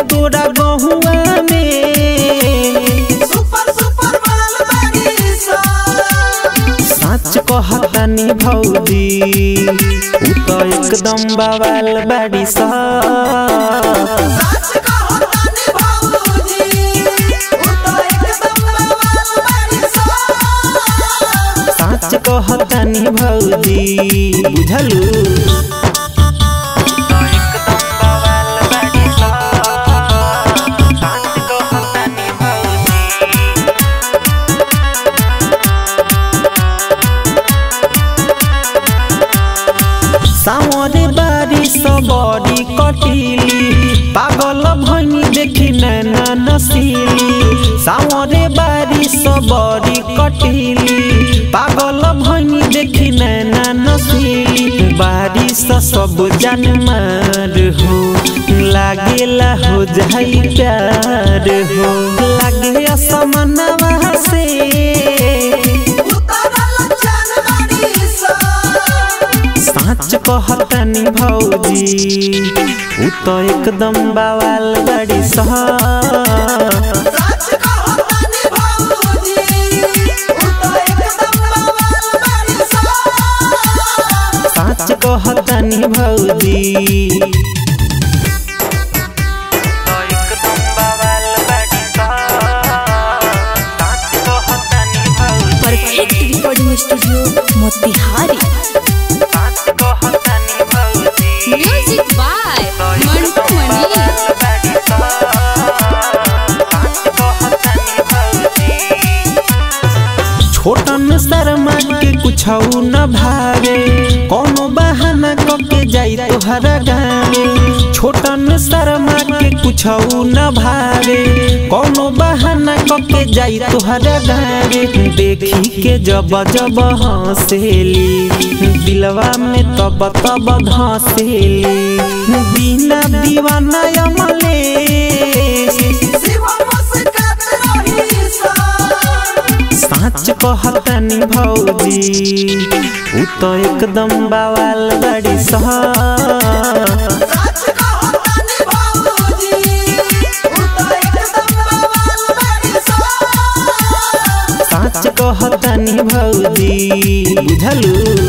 तोरा गहुआ में सुपर सुपर माल बाड़ी सा सच कहतानी भौजी उ तो एकदम बवाल बाड़ी सा सच कहो तानी भाऊजी उ तो एकदम बवाल बाड़ी सा सच कहतानी भौजी बुझलू सावरे बारिश बड़ी कटिली पागल भैनी देखी नैना नसीली सावरे बारिश बड़ी कटिली पागल भैनी देखी नैना नसीली बारिश सब जान मार हो लागेला हो जाई प्यार हो लागे असमनवा से उतरल चल बाड़ी सा साँच कहतनी भौजी उ तो एकदम बवाल बड़ी सह सच कहो तानी भाऊजी उ तो एकदम बवाल बाड़ी सा साँच कहतनी भौजी perfect recording studio Motihari music by Mantu Mani Chhotan Sharma के कुछ न भावे कोनो बहाना कके जाई तोहरा गावे छोटन शर्मा के कुछ न भावे कोनो बहाना कके जाई तोहरा गावे देखी के जब जब हंसेली दिलवा में तब तब धंसेली बिना दीवाना अमले शिव मुस्कात रही सा साँच कहतनी भौजी उ तो एकदम बवाल बड़ी सह सच कहो तानी भाऊजी उ तो एकदम बवाल बाड़ी सा साँच कहतनी भौजी बुझलू